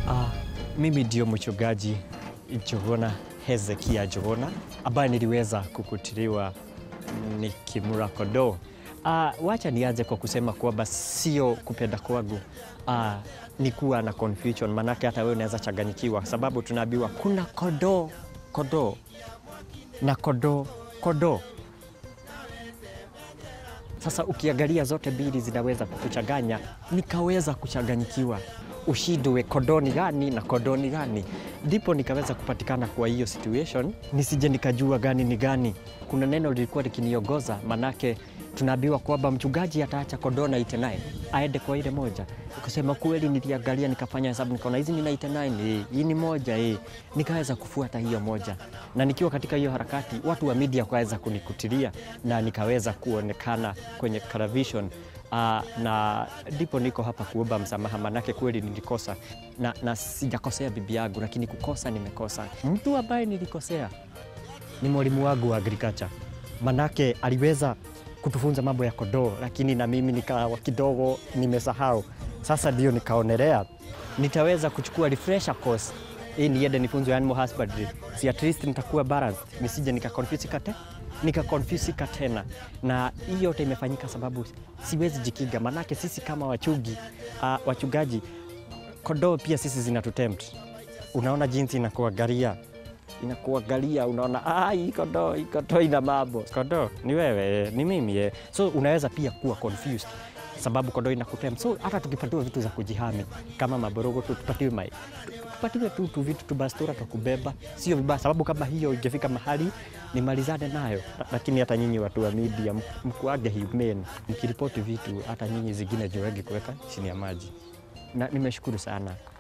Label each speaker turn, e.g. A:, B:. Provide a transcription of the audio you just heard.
A: Ah, mimi ndio mchungaji Njuguna Hezekia Njuguna ambaye niliweza kukutiliwa nikimura kondoo. Ah, wacha nianze kwa kusema kwamba sio kupenda kwangu ah, ni kuwa na confusion, manake hata wewe unaweza changanyikiwa, sababu tunaambiwa kuna kondoo kondoo na kondoo kondoo. Sasa ukiangalia zote mbili zinaweza kukuchanganya, nikaweza kuchanganyikiwa ushindwe kondoo ni gani na kondoo ni gani. Ndipo nikaweza kupatikana kwa hiyo situation, nisije nikajua gani ni gani. Kuna neno lilikuwa likiniongoza, manake tunaambiwa kwamba mchungaji ataacha kondoo na 99 aende kwa ile moja. Kusema kweli, niliangalia nikafanya hesabu, nikaona hizi ni 99 eh, hii ni moja eh. Nikaweza kufuata hiyo moja, na nikiwa katika hiyo harakati, watu wa media wakaweza kunikutilia na nikaweza kuonekana kwenye television. Uh, na ndipo niko hapa kuomba msamaha, manake kweli nilikosa na, na sijakosea bibi yangu, lakini kukosa nimekosa. Mtu ambaye nilikosea ni mwalimu wangu wa agriculture, manake aliweza kutufunza mambo ya kondoo, lakini na mimi nikawa kidogo nimesahau. Sasa ndio nikaonelea nitaweza kuchukua refresher course ili niende nifunzwe animal husbandry, si at least nitakuwa balanced, nisije nikakonfuse kate nikakonfusika tena, na hii yote imefanyika sababu siwezi jikinga, manake sisi kama wachungi uh, wachungaji kondoo pia sisi zinatutempt. Unaona jinsi inakuangalia inakuangalia, unaona ah, hii kondoo hii kondoo ina mambo. Kondoo ni wewe, ni mimi eh. So unaweza pia kuwa confused sababu kondoo inakutempt. So hata tukipatiwa vitu za kujihami kama maborogo tu, tupatiwe mai tupatiwe tu tu vitu tu bastura tu kubeba, sio vibaya, sababu kama hiyo ingefika mahali nimalizane nayo. Lakini hata nyinyi watu wa media mkuage humane, mkiripoti vitu hata nyinyi zingine jiwege kuweka chini ya maji, na nimeshukuru sana.